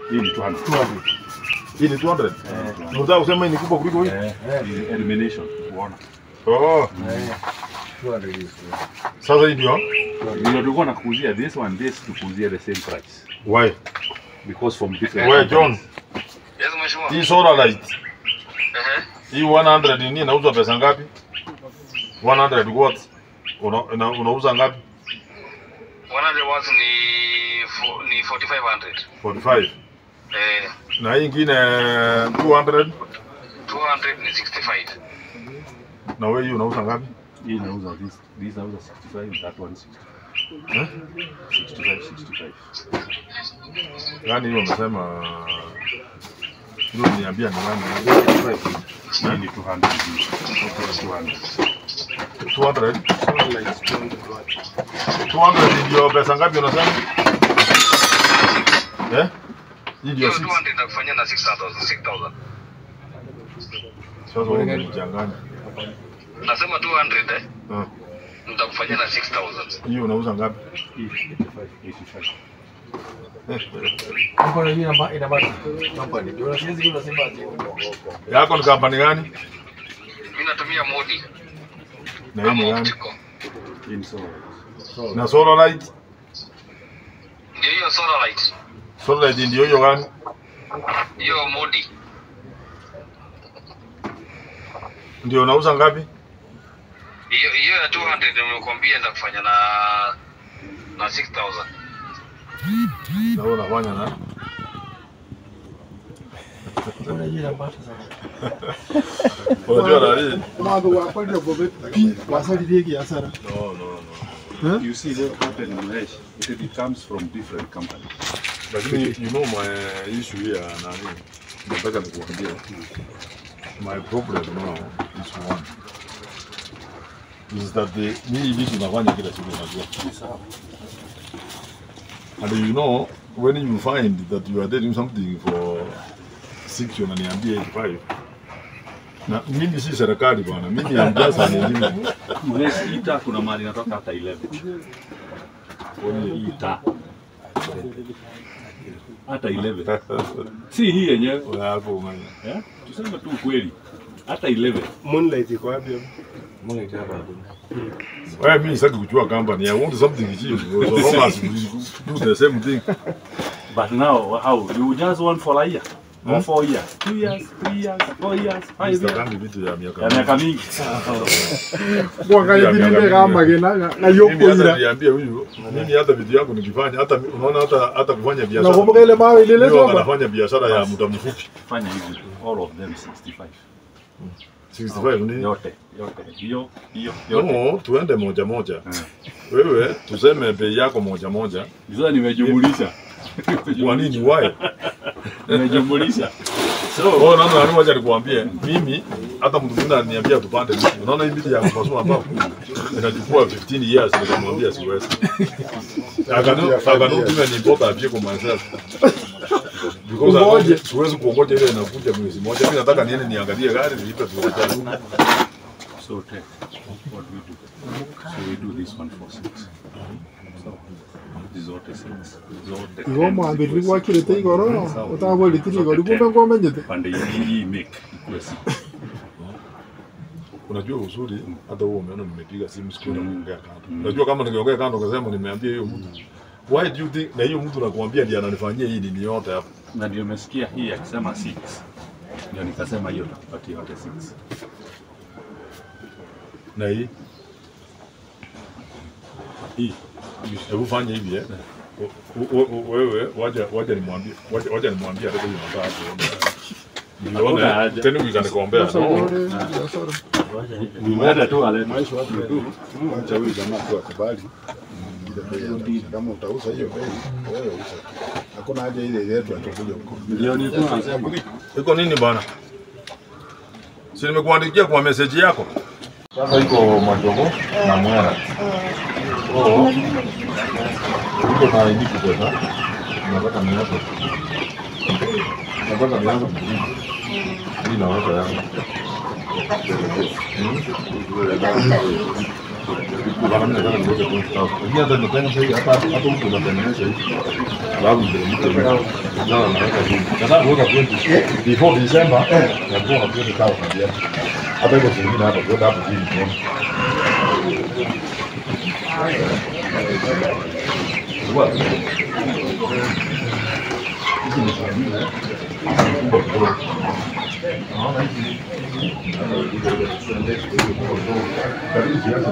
Hii ni 200. 200. Hii ni 200. Unataka kusema hii ni kubwa kuliko hii? Eh, hii ni elimination. Unaona? Oh, sasa hii ndio Ndio tulikuwa nakuuzia this one this tukuuzia the same price why? because from different Wewe John, companies. Yes, mheshimiwa. hii solar light Ehe. hii 100 nini inauzwa pesa ngapi? 100 watts. Una, una, unauza ngapi? 100 watts ni fo- ni 4500. 45. Eh, Na hii ingine 200 200 ni 65. na wewe hii unauza ngapi? Hii inauza this this inauza 65 that one 60. Eh? 65 65. Yaani hiyo umesema hiyo niambia ni nani? Hii ni 200 hii. 200. 200. 200 ndio pesa ngapi unasema? Eh? Hii ndio Hiyo 6. 200 nitakufanyia na 6000 6000. Sasa wewe unachanganya. Nasema 200 eh. Ah. Nitakufanyia na 6000. Hiyo unauza ngapi? Hii 85 85. Kampani hii ina ina basi kampani. Ndio siwezi hiyo nasema ati. Yako ni kampani gani? Mimi natumia modi. Na hii ni Ama gani? optical. Hii ni sawa. Na solar light? Ndio hiyo solar light. Solar light ndio hiyo gani? Hiyo modi. Ndio unauza ngapi? Hiyo hiyo ya 200 nimekuambia nitakufanya na na 6000. Na wewe unafanya na Kuna hii ina basi sana. Unajua na hii? Mwanzo wa kwenda bobe pi wasalidie kiasara. No, no, no. You see what happened in Malaysia? It, it comes from different companies. Lakini you know my issue here nani? Nataka nikuambie. My problem now is one. Is that the mimi vitu nafanya kila siku najua. And you know when you find that you are doing something for six unaniambia 85 na mimi si serikali bwana, mimi am just an engineer. Malaysia hii taa kuna mahali inatoka hata 11. Hii taa. Hata 11. Si hii yenyewe. Wewe hapo umanya. Eh? Tuseme tu ukweli. Hata 11. Moonlight iko wapi? Wewe mimi sitaki kujua company. I want something cheap. So long as we do the same thing. But now how? You just want for a year. Or four years, two years, three years, four years, five years. Sitakangi vitu ya miaka Ya miaka mingi. Mwaka ingine kama gena na Mimi yoko hata ila. niambie huyu, mimi hata vitu yangu nikifanya, hata unaona hata hata kufanya Na biashara. kumbuka ile mawe ile Ndio lezo anafanya biashara ya muda mfupi. Fanya hivi. All of them 65. 65 ni. Yote, yote. Hiyo, hiyo, yote. No, tuende moja moja. Wewe tuseme bei yako moja moja. Sasa nimejumulisha. Kwa nini why? Nimejumulisha. So, Oh, naona nani moja nikuambie, mimi hata mtu mwingine ananiambia tupande miti. Unaona hii miti ya kupasua mbao inachukua 15 years nikamwambia siwezi. Akanu akanu tume ni bota apige kwa myself. Because Ungoje. I- siwezi kuongoja ile inakuja mwezi moja. Mimi nataka niende niangalie gari niipe tuacha. so take what we do. So we do this one for six. So, zote six. Zote. Igo mwambiri gwakirite igoro utagwirite igoro kumbe ngomenyete. Pande hii hii make ikuwe six. Unajua uzuri hata huo umeona nimepiga simu siku na kuongea kando. Unajua kama ningeongea kando kasema nimeambia hiyo mtu. Why do you think na hiyo mtu nakuambia ndiye ananifanyia hii nini yote hapa? Na ndio umesikia hii akisema six. Ndio nikasema hiyo tupatie yote six. Na hii hii hebu fanya hivi eh. U- u- u- Wewe waja waja nimwambie waja, waja nimwambie hata hiyo namba hapo. Hakuna Nione haja. tena ukanikombea. Sasa No. ule biashara. Nimeenda tu alete. Acha huyu jamaa tu akubali ile bei anauza. Kama utauza hiyo bei, wewe uza. Hakuna haja ile yetu atakuja huko. Ndio nilikuwa nasema. Iko nini bana? Si nimekuandikia kwa message yako. Sasa iko majogo na mwera. Oh. Iko na ID pesa. Nataka niache. Nataka nianze kujibu. Hii naweka yangu. Hmm? Bana mimi nataka niweke 20,000. Lakini hata nitenga sasa hivi hata hata mtu unatengeneza hivi. Alafu ndio mtu mmoja. Ndio naweka hivi. Nataka kuweka 20 before December na kwa 20,000 ya. Hata hivyo zingine hapa kwa hapo chini tuone. What? Hizi ni sabini. Kubwa kidogo. Naona hizi karibu siasa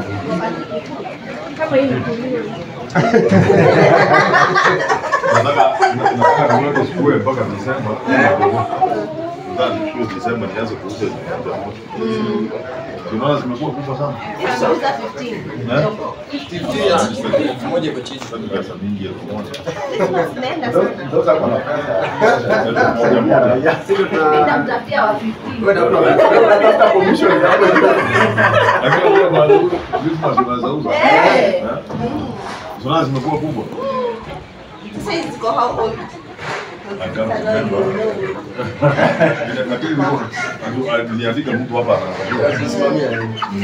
nataka nataka niweke sikue mpaka Desemba. Nataka nichukue Desemba nianze kuuza zikianza moto. Tunaona zimekuwa kubwa sana. Eh? Moja iko chini. Sasa ni pesa mingi elfu moja. Sasa hapa na pesa. Elfu moja moja. Unatafuta commission hapo hiyo. Lakini unajua baada ya Christmas unaweza uza. Eh? Tunaona zimekuwa kubwa. I can't remember. Lakini nilikuwa- niliandika mtu hapa anaangalia.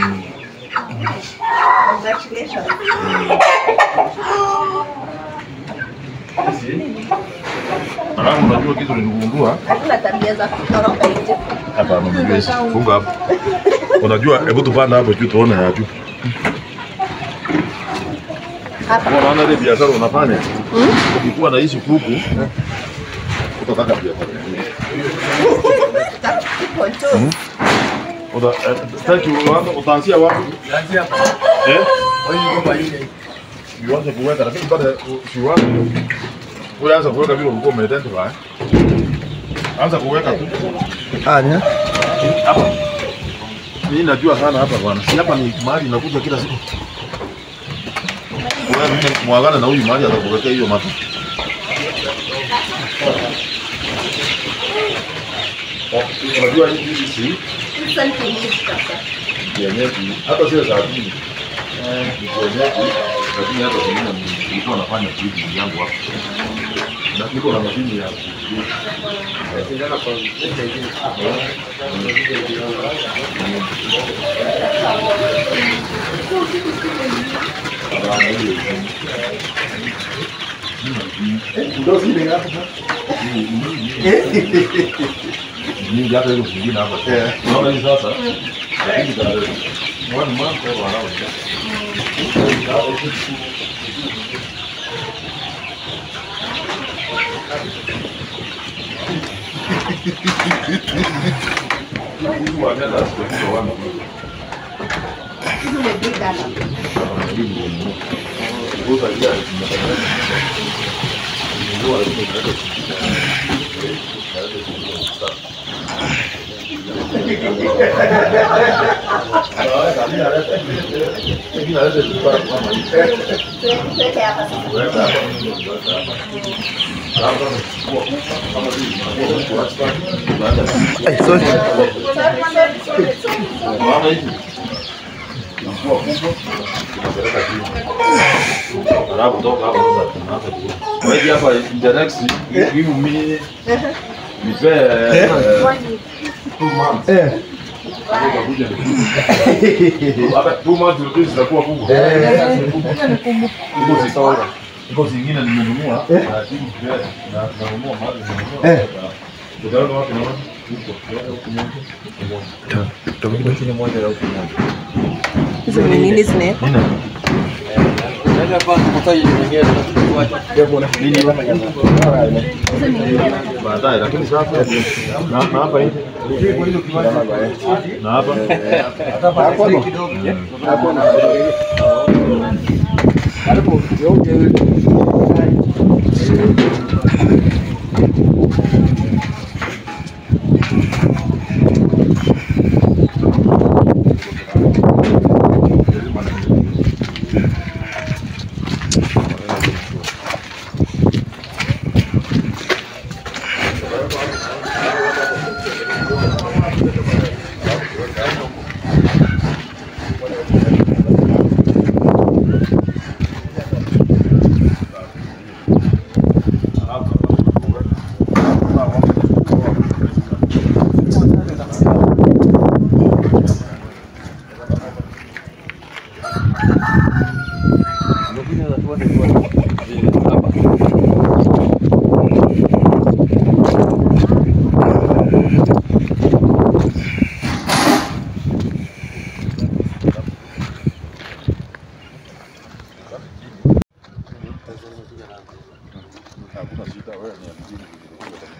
Alafu unajua kitu niligundua Hakuna tabia za kutoroka nje. hapa mjezi. Funga hapo. Unajua hebu tupanda hapo juu tuone ya juu. Hapa. Unaona ile biashara unafanya? Ukikuwa na hizi kuku utataka biashara. nyingine. Iko tu. Uta eh, thank you. Unaanza utaanzia wapi? Anzia hapa. Eh? Kwa hiyo ngoma ile. Uanze kuweka lakini baada ya usianze uanze kuweka vile ulikuwa umeidentify. Anza kuweka tu. Anya. Hapa. Mimi najua sana hapa bwana. Si hapa ni mahali inakuja kila siku. Wewe mimi mwagana na huyu mahali atakuwekea hiyo mata. Unajua hii hizi si Sasa ni kinyesi sasa. kienyeji hata sio za dini. Ni kienyeji lakini hata zingine nilikuwa nafanya kitu yangu hapa. Na niko na mashini ya ku- Sindana kwa mita ingine. Ndio zile hapo. nyingi hata hizo zingine hapa. Unaona hii sasa? Lakini za one month or around. Wakaenda asipokuwa wana Hizi umebida hapa. kuuza ile Tuweke hapa sasa. Sorry. Sorry, sorry, sorry, sorry. Alafu toka hapo sasa tunaanza kuuza. Wewe hapa in the next give me nipe eh, two months. Eh. Utakuja ni- Hapa two months ndio zitakuwa kubwa. Iko zitaona. Iko zingine nimenunua lakini pia na nanunua mahali nimenunua. Eh. Utaona wapi na wapi? Huko. Huko nyuma. Chini moja na huku moja. Hizo ni nini zinaekwa? Nini? Unaweza kwa kutaji nyingine tunakuacha. Hizo ni nini? Baadaye lakini sasa na na hapa hivi. Na hapa. Hapo hapo. Hapo na Karibu yote.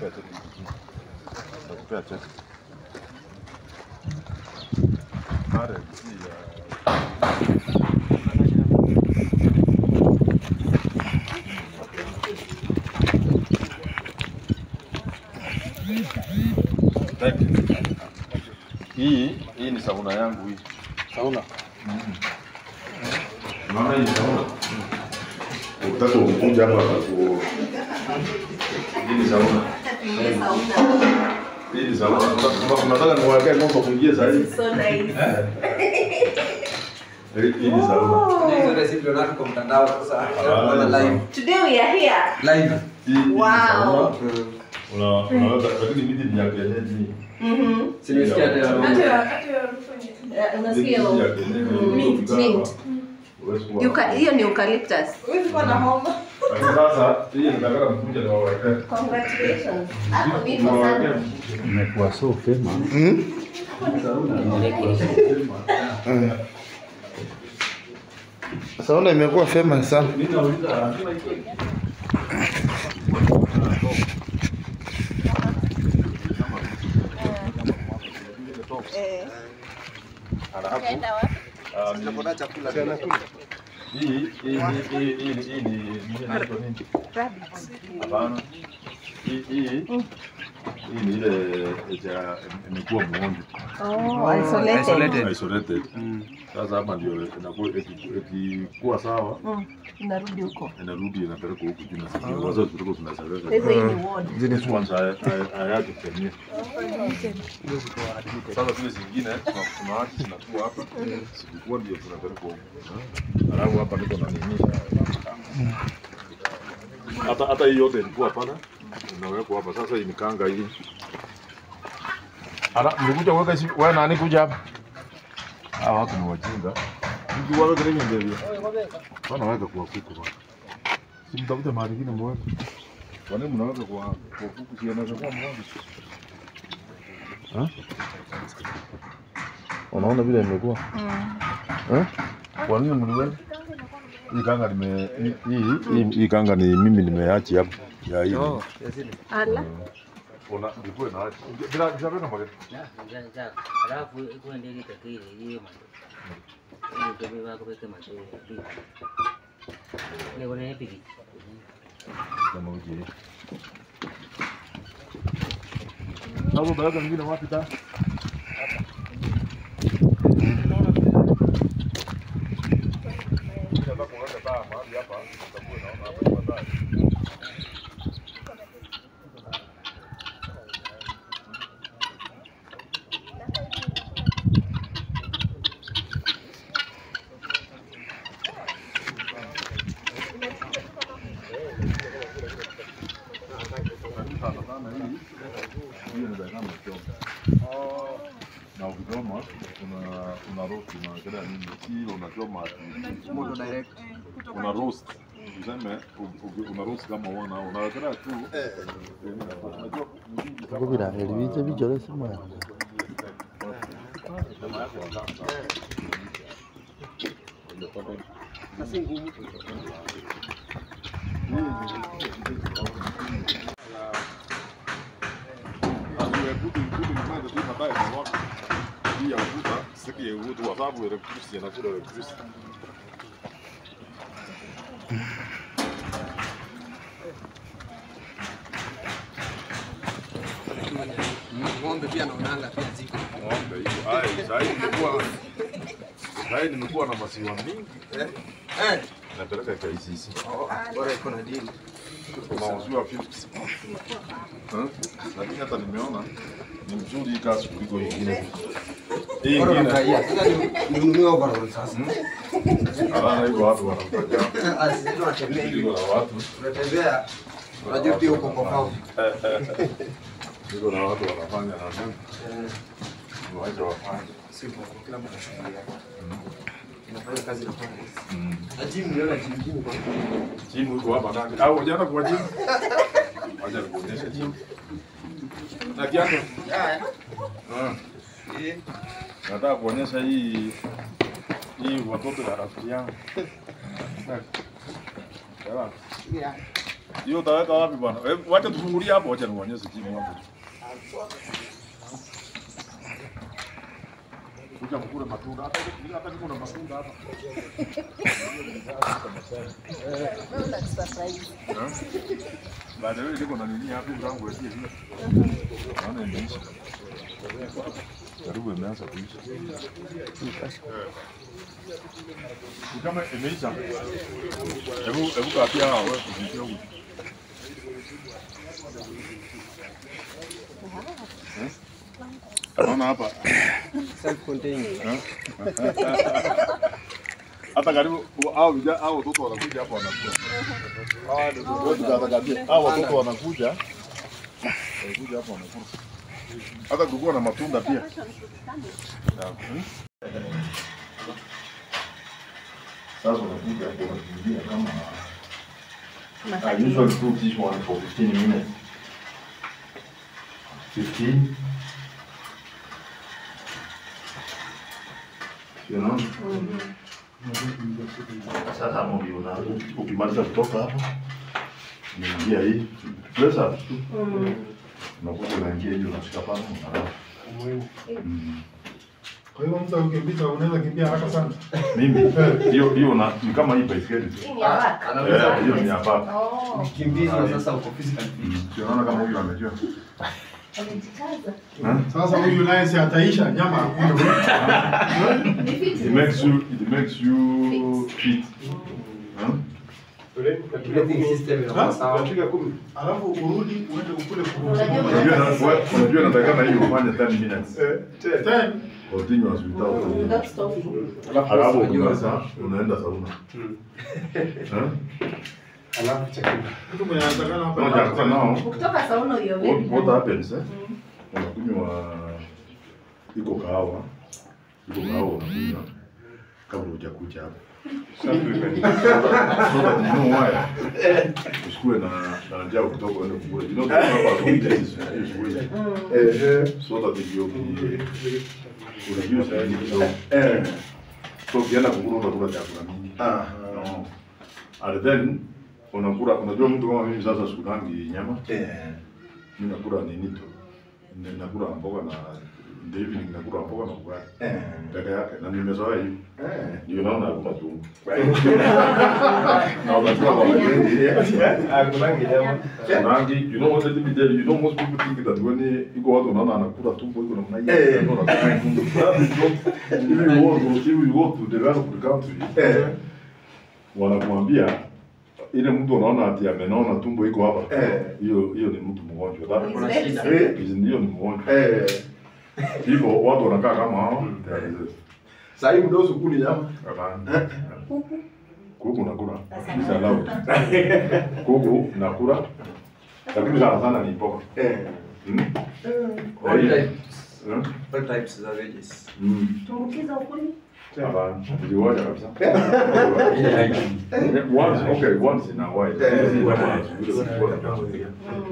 Nitakupea cheti. Nitakupea cheti. Pale si ya Thank you. Hii hii ni sauna yangu hii. Sauna. Unaona hii sauna? Ukitaka kukunja hapa ku Hii ni sauna. Hii ni sauna. Unataka- Unataka niwaekee ng'ombe kuingia sasa hivi? So nice. Hii hii ni sauna. Hizo recipe unaona kwa mtandao sasa. Unaona live. Today we are here. Live. Hii hii ni Wow. sauna. Una unaweza lakini miti ni ya kienyeji. Mhm. Si nimesikia hata Eh, Unasikia Miti hiyo? ya kienyeji. Mint, mint. Huwezi kuwa- Yuka- Hiyo ni eucalyptus. Lakini sasa hii nataka mkuja niwawekee. Congratulations. Hapo nipo sana. Imekuwa so famous. Sauna imekuwa famous sana. Ah, Hii hii hii hii hii hii ni nini inaitwa nini? Hapana. Hii hii hii ni ile ya imekuwa muonjo. Oh, isolated. Isolated. Sasa hapa ndio inakuwa iki- ikikuwa sawa Mm, Inarudi huko. inarudi inapelekwa huku juu na sisi wazo tulikuwa tunasereka. Sasa hii ni ward. This ones I I I had to tell you. Sasa zile zingine tuna- tunaacha zinakuwa hapa. Zilikuwa ndio tunapelekwa huku. Alafu hapa niko na nini? Hata hata hii yote ilikuwa pale. Inawekwa hapa. Sasa hii ni kanga hii. Ana nikuja kuweka hizi wewe nani kuja hapa? Hawa watu ni wajinga. Mtu waweke nini ndio? Bana weka kwa kuku bwana. Si mtafute mahali kingine mweke. Kwa nini mnaweka kwa kwa kuku si anaweza kuwa mwanga? Unaona vile imekuwa? Eh? Kwa nini mliweka? Hii kanga nime hii hii hii kanga ni mimi nimeachi hapa. Ya hii. Ala. Ona ilikuwa na achi. Bila bila bila mwanga. Alafu ikuwa ndio itakile hiyo mando. Hiyo ndio wako peke mando. Ni kuna piki. Kama uje. Hapo baada mwingine wapi ta? hiyo ni dakika mchoma. Na ukichoma una una roast unaangalia nini? Si ile unachoma ati Moto direct. una roast. Tuseme u- u- una roast kama wana unaangalia tu. Unajua Uko bila heri biche bichore simu ya. Ng'ombe pia naonanga pia ziko. Sasa nimekuwa na maziwa mingi Eh. napeleka KCC. Oh, Bora iko na deal. Tunauziwa 50. Eh? Lakini hata nimeona ni mzuri hii kazi kuliko ingine. Hii Bora ingine unafurahia. Sasa ni ninunue overall sasa. Alana hivyo watu wanafanya Ah, sisi tunatembea hivi. hivyo na watu Tunatembea. Unajua pia uko kwa farm. hivyo na watu wanafanya na nini? Waache wafanye. Si kwa kila mtu ana shughuli yake. Unafanya kazi na farm. Na gym niona gym gym kwa. Jimu iko hapa ndani. Au jana kwa jimu? Wacha nikuonyeshe jimu. Na kiatu. Ah. Nataka kuonyesha hii hii watoto ya rafiki yangu. Sawa. Hiyo utaweka wapi bwana? Eh, Wacha tufungulie hapo, wacha nionyeshe jimu hapo. Kuja mkule matunda hata hata kuna matunda hapa. Baada ya niko na nini hapo mlango wetu hivi. Naona imeisha. Karibu imeanza kuisha. Ni Kama imeisha. Hebu hebu kapia hao wewe kufikia huko. Naona hapa hata karibu au vijana au watoto wanakuja hapa wanakula. Wewe tutakabia hao watoto wanakuja wanakuja hapa wanakula. Hata kulikuwa na matunda pia. Sasa unakuja hapo unakimbia kama I usually cook this one for 15 minutes. 15 You know? Sasa hapo ndio una ukimaliza kutoka hapo unaingia hii press up tu. Unakuja unaingia hiyo unashika pale unalala. Mm. Kwa hiyo mtu ukimbiza unaweza kimbia haraka sana. Mimi hiyo hiyo na ni kama hii baiskeli tu. Hii ni ya waka. Eh, hiyo ni ya baba. Oh, Kimbiza sasa uko physical fit. Mm. Si unaona kama huyu amejua. amejikaza. Sasa huyu naye si ataisha nyama hakuna. It makes you it makes you fit. Huh? Breathing system inakuwa sawa. Alafu urudi uende ukule Unajua Unajua na- wewe- unajua natakana hiyo ufanye 10 minutes. Ten. Continuous without Without stopping. Alafu ukimaliza unaenda sauna. Huh? Alafu chakula. Mtu mwenye anatakana hapa. No, chakula nao. Ukitoka sauna hiyo What, what happens eh? Unakunywa iko kahawa, iko kahawa unakunywa kabla hujakuja hapa. So that you know why. Usikue na na njaa kutoka uende kukula. You know the purpose of this is is way. Eh, so that you be reduce any kidogo. Eh. So ukienda kukula utakula chakula mingi. Ah. No. And then unakula unajua mtu kama mimi sasa sikulangi nyama. Eh. Mimi nakula nini tu. Ni- Nakula mboga na in the evening nakula mboga na ugali. Eh. Peke yake na nimezoea hiyo. Eh. Ndio naona hakuna chungu. Na unajua kwa wengi Hakulangi nyama. Rangi, you know what let me tell you, you know most people think that when iko watu wanaona anakula tumbo iko namna hiyo. Eh. That is not if you want to if you want to develop the country. Eh. Wanakuambia ile mtu anaona ati amenona tumbo iko hapa. Hiyo hiyo ni mtu mgonjwa. That Kuna shida. Eh, ndio ni mgonjwa. Eh. Hivyo watu wanakaa kama hao. Sasa hivi mdoso kuli nyama. Hapana. Kuku nakula. Is allowed. Kuku nakula. Lakini sana sana ni mboga. Eh. All types. Hmm? All types za veggies. Mm. Tumbukiza ukuli. Hapana. Niliwacha kabisa. Once, okay, once in a while. Hizi kama asubuhi zilikuwa zinakuja.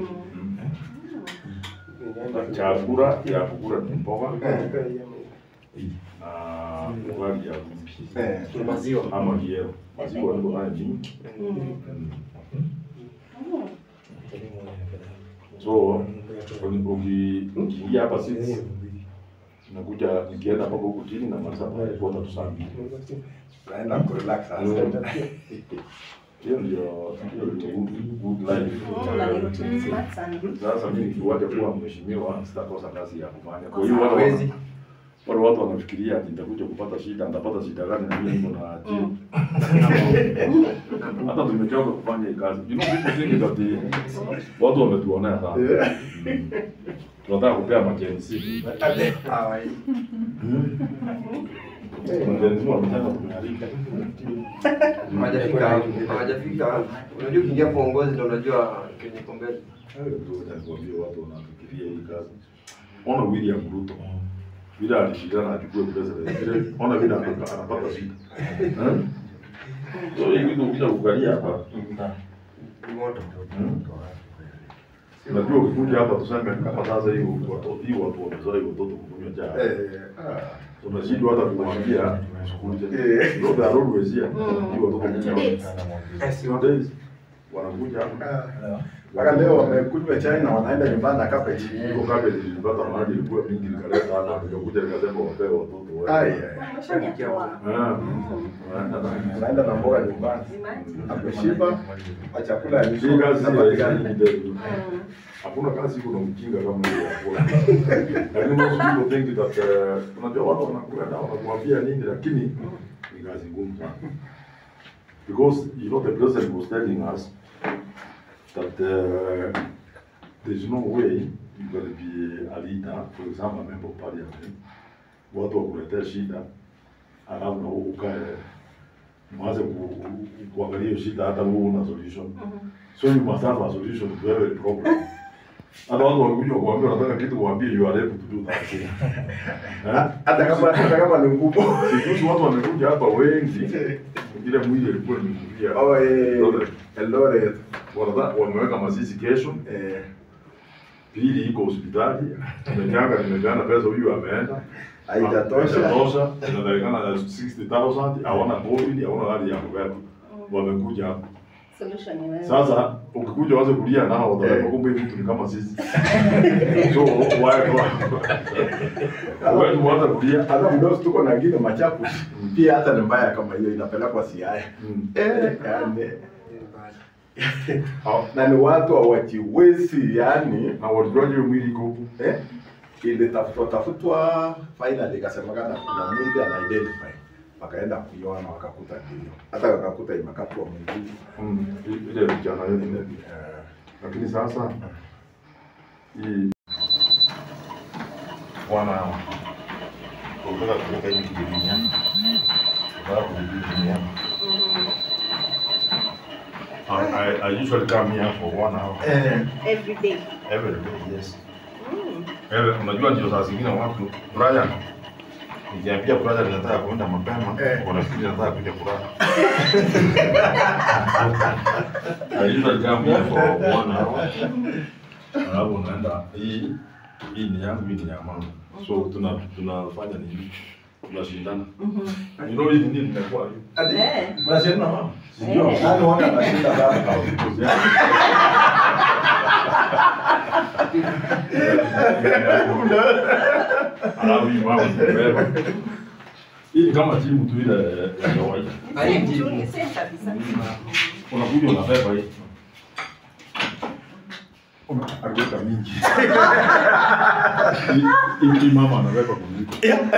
Chakula ya kukula ni mboga. Na ugali ya kumpi. Maziwa. Ama kiero. Maziwa ndio haya mingi. So uki- ukiingia hapa sisi nakuja nikienda mpaka huku chini na maliza pale kuona tu saa mbili. Naenda kurelax sasa. Hiyo ndio hiyo ndio good- good life. Na ni routine smart sana. Sasa mimi nikiwacha kuwa mheshimiwa sitakosa kazi ya kufanya. Kwa hiyo wale Hawezi. watu wale watu wanafikiria ati nitakuja kupata shida, nitapata shida gani na mimi niko na ajira. Hata tumechoka kufanya hii kazi. You know people think that the, watu wametuonea sana. Mm. Tunataka kupea majenzi. Hawa- Majenzi wamesema tumeharika. Hawajafika hapo. Hawajafika hapo. Unajua ukiingia kwa uongozi ndio unajua kenye iko mbele. Nikwambia watu wanafikiria hii kazi. Ona William Ruto vile alishindana achukue president, vile ona vile anapata anapata shida. Eh? So hii kitu ukija kuangalia hapa, Ni moto. unajua ukikuja hapa tuseme kama sasa hii watoto hii watu wamezoea hii watoto kukunywa chai. Tumeshindwa hata kumwambia sikuje. Ndio the always here. Hii watoto kunywa. Eh, si Two wako. days. wanakuja hapa. Mpaka leo wamekunywa chai na wanaenda nyumbani na carpet. Hiyo cabbage nilipata mahali ilikuwa mingi nikaleta hapa nikakuja nikasema wapewe watoto wao. Ai, Ah. Wanaenda na- Wanaenda na mboga nyumbani. Ameshiba, na chakula ya Hii lishe kazi na si patikana. rahisi. Hakuna kazi iko na mjinga kama hiyo ya kula. Lakini most people think that uh, unajua watu wanakula dawa wanakuambia nini lakini ni kazi ngumu sana. Because you know the president was telling us that uh, there's no way you're going to be a leader, for example, a member of parliament, watu wakuletea shida alafu na wewe ukae mwanze ku- ku- kuangalia hiyo shida hata wewe una solution. So you must have a solution to every problem. Hata watu wakikuja kuambia wanataka kitu kuambia you are able to do that thing. Eh? Hata kama hata kama ni ngumu. Sikuzi watu wamekuja hapa wengi, ile mwili ilikuwa imekuja. Oh, eh, Eldoret. Eldoret. Wanataka wameweka mazizi kesho, Eh, pili iko hospitali, nimechanga nimepeana pesa, huyu ameenda haijatosha. Haijatosha, inatakikana 60,000, hawana COVID, hawana hali ya kubeba. Wamekuja hapa. Solution ni wewe. Sasa ukikuja waanze kulia nao wataona kumbe hivi vitu ni kama sisi. So why why tuanze kulia? Hata mdosi tuko na ngine machapu. Pia hata ni mbaya kama hiyo inapelekwa Siaya. Mm. Eh, yani. na ni watu hawajiwezi yani Na walijuaje hiyo mwili iko huku? eh, ilitafutwa tafutwa finally ikasemekana kuna mwili ana identify wakaenda kuiona wakakuta ndio hata wakakuta imekatwa mwili Mm, ile vijana yote ile. eh, Lakini sasa hii wana kutoka kutoka hivi kijidunia. Kutoka kujidunia. I, I, I usually come here for one hour Every day. every day, yes. Mm. Ewe, unajua ndio saa zingine watu Brian nikiambia Brian nataka kuenda mapema, Eh. wanafikiri nataka kuja kulala. I usually come here for one hour. Alafu unaenda hii hii ni yangu, hii ni ya mama. So tuna tunafanya nini? Tunashindana. You know hii nini nimekuwa hivi. Eh. mnashindana mama Sijui. Eh. nani wanga anashinda sana Alafu hii mama nimebeba. Hii ni kama timu tu ile ya kawaida. Same tu, same kabisa. Unakuja unabeba hii. akiweka mingi Hii- hii mama anaweka kuliko.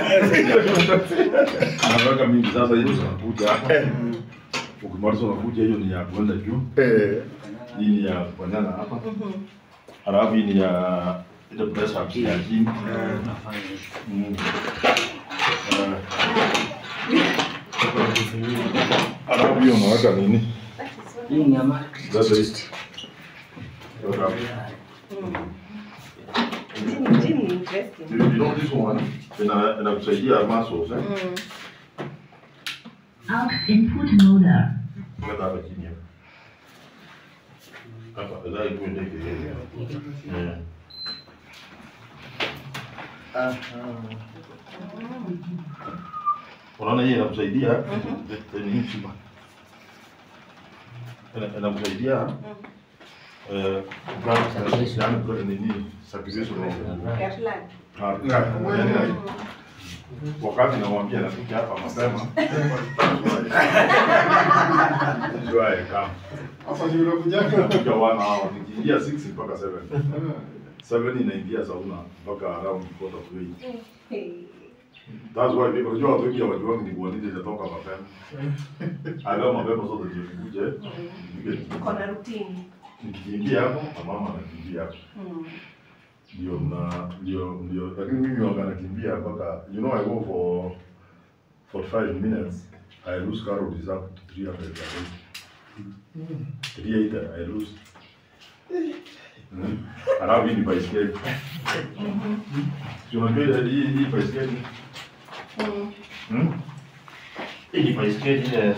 Anaweka mingi sasa hizo zinakuja hapa. Ukimaliza unakuja hiyo ni ya kwenda juu. eh Hii ni ya kufanyana hapa. Alafu hii ni ya ile press ups ya chini. Mm. Eh. Alafu hiyo unaweka nini? Hii nyama. Sasa hii. Weka hapo. Gym, gym ni interesting. You you know this one ina inakusaidia muscles eh? Mm. Out input mode. Weka hapa chini hapa. Hapa lazima ikuwe ndege hiyo. Eh. Unaona hii inakusaidia ni hii chuma. Ina- Inakusaidia eh kukaa yani kwa nini circulation of Ya blood. Ah, yani, wakati namwambia nakuja hapa mapema jua kama sasa ni unakuja nakuja wana hao nikiingia 6 mpaka 7 7 inaingia sauna mpaka around quarter to 8 Hey. that's why people unajua watu wengi hawajuangi ni kwa nini nitatoka mapema aga mapema zote ndio nikuje nikuje Uko na routine. nikiingia hapo na mama anakimbia hapo Mm. ndio na ndio ndio lakini mimi wanga nakimbia mpaka you know I go for 45 minutes I lose calories up to 300 per day 380 I lose Mm. Alafu hii ni baiskeli. Si unajua ile hii hii baiskeli? Mm. Hmm? Hii ni baiskeli ile.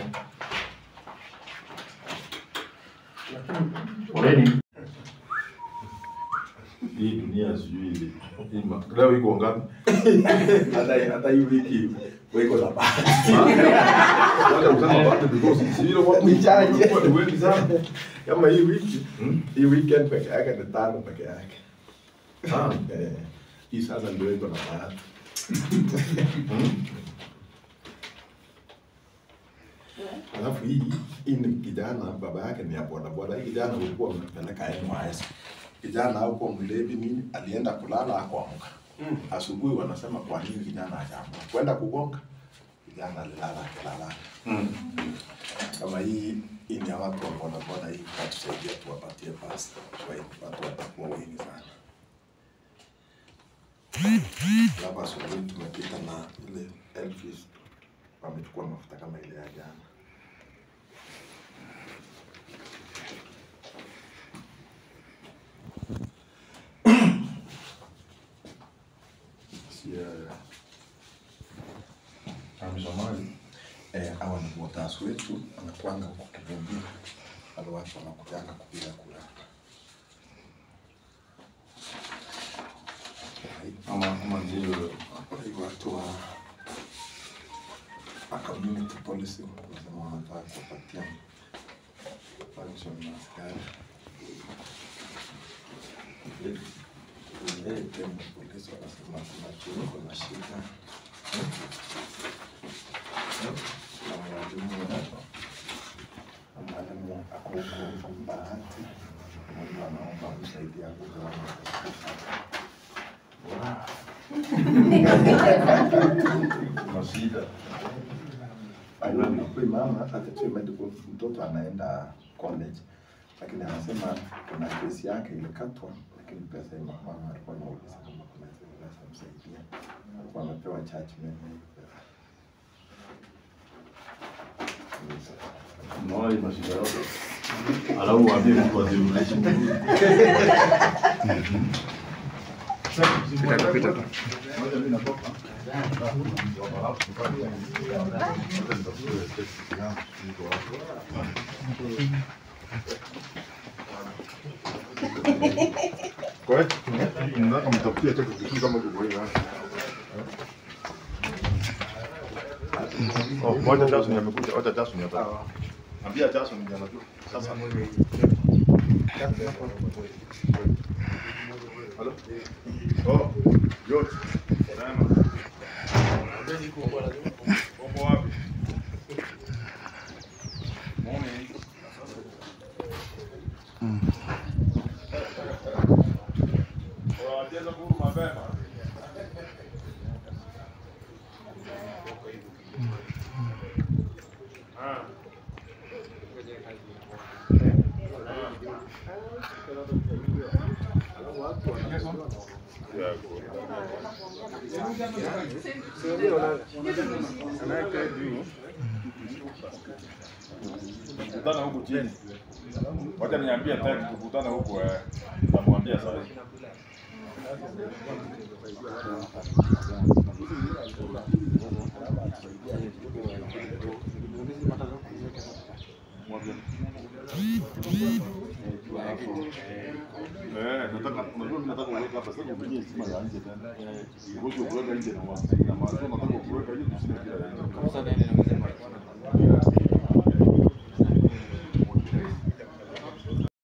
Already hii dunia sijui hii ma- leo iko ngapi? hata hata hii wiki wiko na bahati Wacha kusema bahati because si ile watu Ni chache. walikuwa ni wengi sana. kama hii wiki Hmm? hii weekend peke yake ni tano peke yake Ah. Eh, hii sasa ndio iko na bahati alafu hii hii ni kijana baba yake ni ya bodaboda hii kijana ulikuwa umepeleka NYS kijana huko mlevi nini alienda kulala akuamka asubuhi wanasema kwa nini kijana hajaamka kwenda kugonga kijana alilala akilala Mm. kama hii hii ni ya watu wa bodaboda hii katusaidia tuwapatie pasi kwa hiyo watu watakuwa wengi sana labda asubuhi tumepita na ile Elvis wamechukua mafuta kama ile ya jana Amesomali. eh, hawa ni botas wetu wanakuanga huko Kivumbira, wale watu wanakujanga kupiga kura Ama ama ndio Hii watu wa wa community policy wanasema wanataka kupatia function na askari Eh, pia polisi wanasema kuna chuo kuna shida na mwalimu na mwalimu ako huko Bahati, mwalimu anaomba kusaidia kugawana kuna shida. Huyu mama atatoa medical, mtoto anaenda college, lakini anasema kuna kesi yake ilikatwa, lakini pesa ya mama alikuwa anauliza kama kuna pesa msaidia, alikuwa amepewa judgment na hiyo pesa. Unaona hii mashida yote. Alafu waambie mtu azirudishe. Pita pita tu. Moja mimi natoka. Kwa hiyo nataka mtafutie cheki kitu kama kiko hivi. Oh, moja Jason amekuja, wacha Jason hapa. Ambia Jason ndio anajua. Sasa Halo? Oh, yote. Salama. Uko wapi? Unacheza kuru mapema. Ah. Tukutana huku chini. Wacha niambie tena tukutane huku eh. Nitamwambia sasa. Eh, nataka unajua mimi nataka kuweka hapa sasa kwenye sima ya nje tena. Ngoja kuweka nje na watu. Na maana nataka kuweka hiyo tuseme kila nje.